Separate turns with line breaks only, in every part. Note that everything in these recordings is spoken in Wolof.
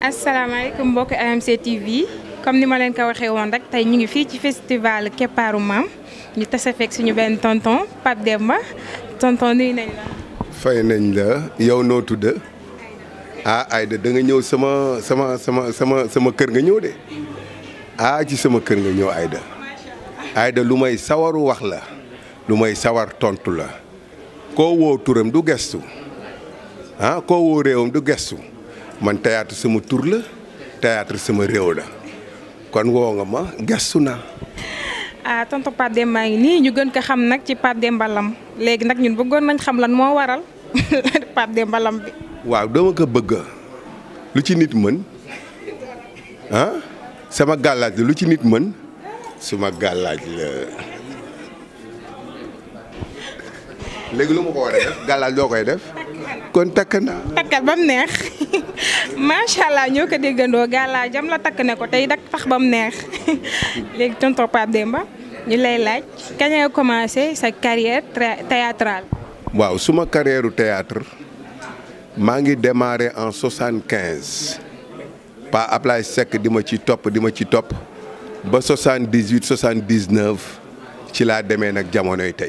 asalaamaaleykum mbokk AMC TV comme ni ma leen ko waxee woon rek tey ñu ngi fii ci festival Keppaaru Maam ñu tase fekk suñu benn tonton Pape Demba tonton nuyu nañ la.
fay nañ la yow noo tudd ah Aïda da nga ñëw sama sama sama sama sama kër nga ñëw de ah ci sama kër nga ñëw Aïda Aïda lu may sawaru wax la lu may sawar tontu la koo woo turam du gestu ah koo woo réewam du gestu man théâtre sama tur la théâtre sama réew la kon woo nga ma gestu naa.
ah tonton Pape Demba ngi nii ñu gën ko xam nag ci Pape Demba Lam léegi nag ñun bëggoon nañ xam lan moo waral Pape Demba Lam bi.
waaw dama ko bëgg lu ci nit mën ah sama gàllaaj la lu ci nit mën suma gàllaaj la léegi lu ma ko war a def gàllaaj loo koy def kon takk naa.
takkal ba mu neex macha allah ñoo ko déggandoo gàllaa jam la takk ne ko tey dak tax ba mu neex léegi tonton Pape Demba ñu lay laaj kañ nga commencé sa carrière théâtrale.
waaw suma carrière théâtre maa ngi démarré en soixante quinze Pa Ablaye Seck di ma ci topp di ma ci topp ba soixante dix huit soixante dix neuf ci laa demee nag jamonoy tey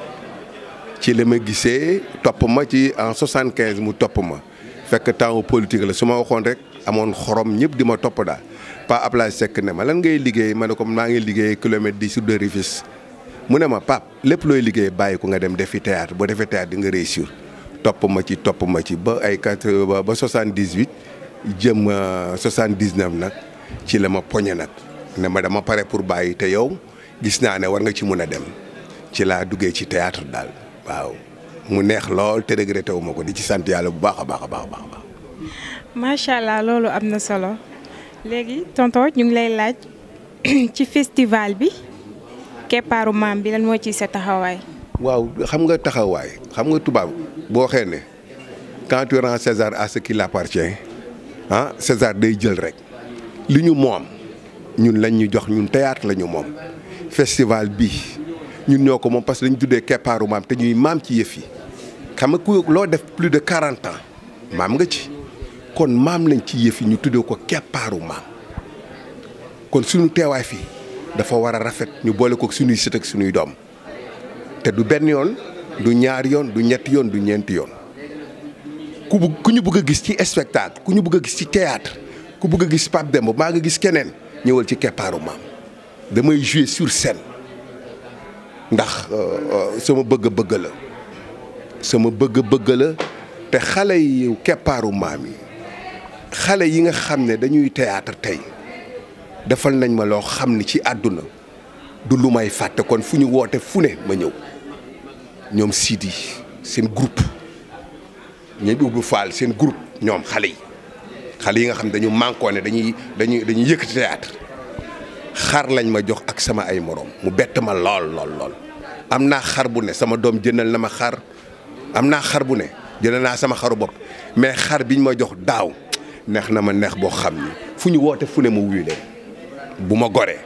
ci la ma gisee topp ma ci en soixante quinze mu topp ma fekk temps politique la su ma waxoon rek amoon xorom ñëpp di ma topp daal Pa Ablaye Seck ne ma lan ngay liggéey ma ne ko maa ngi liggéey kilomètre dix sur de Rufisque mu ne ma Pape lépp looy liggéey bàyyi ko nga dem defi théâtre boo defee théâtre di nga réussir topp ma ci topp ma ci ba ay quatre ba soixante dix huit jëm soixante dix neuf nag ci la ma poñe nag ne ma dama pare pour bàyyi te yow gis naa ne war nga ci mun a dem ci laa duggee ci théâtre daal waaw mu neex lool te regretté wu ma ko di ci sant yàlla bu baax a baax a baax a baax.
macha allah loolu am na solo léegi tonton ñu ngi lay laaj ci festival bi Keppaaru Maam bi lan moo ciy sa taxawaay.
waaw xam nga taxawaay xam nga tubaab boo waxee ne quand tu rends César à ce qui l'appartient ah César day jël rek li ñu moom ñun lañ ñu jox ñun théâtre la ñu moom festival bi ñun ñoo ko moom parce que dañu tuddee keppaaru maam te ñuy maam ci yëf yi xam nga ku loo def plus de quarante ans maam nga ci kon maam lañ ci yëf yi ñu tuddee ko keppaaru maam kon suñu teewaay fii dafa war a rafet ñu boole ko suñuy sët ak suñuy doom te du benn yoon du ñaari yoon du ñetti yoon du ñeenti yoon ku bu ku ñu bëgg a gis ci spectacle ku ñu bëgg a gis ci théâtre ku bëgg a gis Pape Demba maa nga gis keneen ñëwal ci keppaaru maam damay jouer sur scène ndax sama bëgg-bëgg la sama bëgg-bëgg la te xale yi keppaaru maam yi xale yi nga xam ne dañuy théâtre tey defal nañ ma loo xam ni ci àdduna du lu may fàtte kon fu ñu woote fu ne ma ñëw ñoom Sidi seen groupe ñoom Ibou Fall seen groupe ñoom xale yi xale yi nga xam dañu mànkoo ne dañuy dañuy dañuy yëkkati théâtre xar lañ ma jox ak sama ay moroom mu bett ma lool lool lool. am naa xar bu ne sama doom jëndal na ma xar am naa xar bu ne jëndal naa sama xaru bopp mais xar biñ ma jox daaw neex na ma neex boo xam ni fu ñu woote fu ne ma wuyu leen bu ma goree.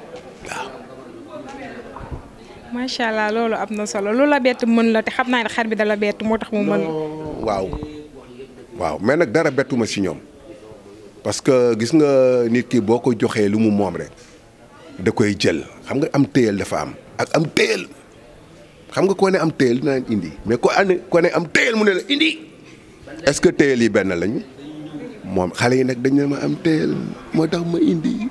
macha allah loolu am na solo lu la bett mën la te xam naa ne xar bi dala bett moo tax mu mën.
waaw waaw mais nag dara bettuma ci ñoom parce que gis nga nit ki boo ko joxee lu mu moom rek da koy jël xam nga am téyel dafa am ak am téyel xam nga koo ne am téyel dina indi mais ko ane ko ne am téyel mu ne la indi est-ce que téyel yi benn lañu moom xale yi nag dañ ne ma am téyel moo tax ma indi.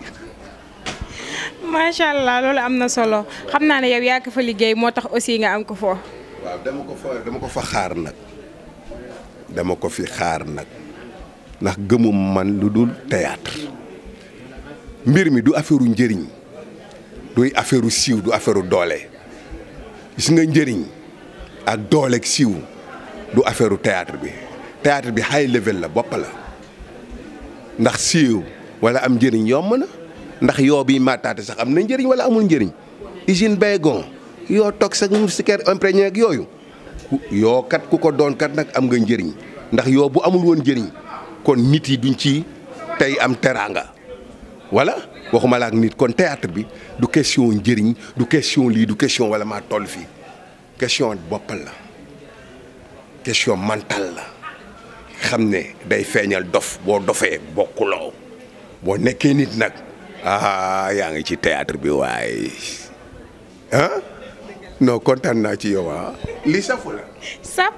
macha allah loolu am na solo xam naa ne yow yaa ko fa liggéey moo tax aussi nga am ko foo.
waaw dama ko fa dama ko fa xaar nag dama ko fi xaar nag ndax gëmum man lu dul théâtre mbir mi du affaire njëriñ duy affaire siiw du affaire doole gis nga njëriñ ak doole ak siiw du affaire théâtre bi théâtre bi high level la bopp la ndax siiw wala am njëriñ yomb na. ndax yoo bi mataate sax am na njëriñ wala amul njëriñ usine baygon yoo toog sax moustiquaire imprégné ak yooyu yoo kat ku ko doon kat nag am nga njëriñ ndax yoo bu amul woon njëriñ kon nit yi duñ ci tey am teraanga wala waxuma la ak nit kon théâtre bi du question njëriñ du question lii du question wala maa toll fii question boppal la question mental la xam ne day feeñal dof boo dofee bokkuloo boo nekkee nit nag ah yaa ngi ci théâtre bi waaye ah non kontaan naa ci yow ah li safu la
sap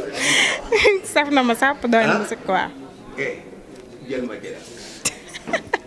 saf na ma sap doy na ma si quoi
eh jël ma jël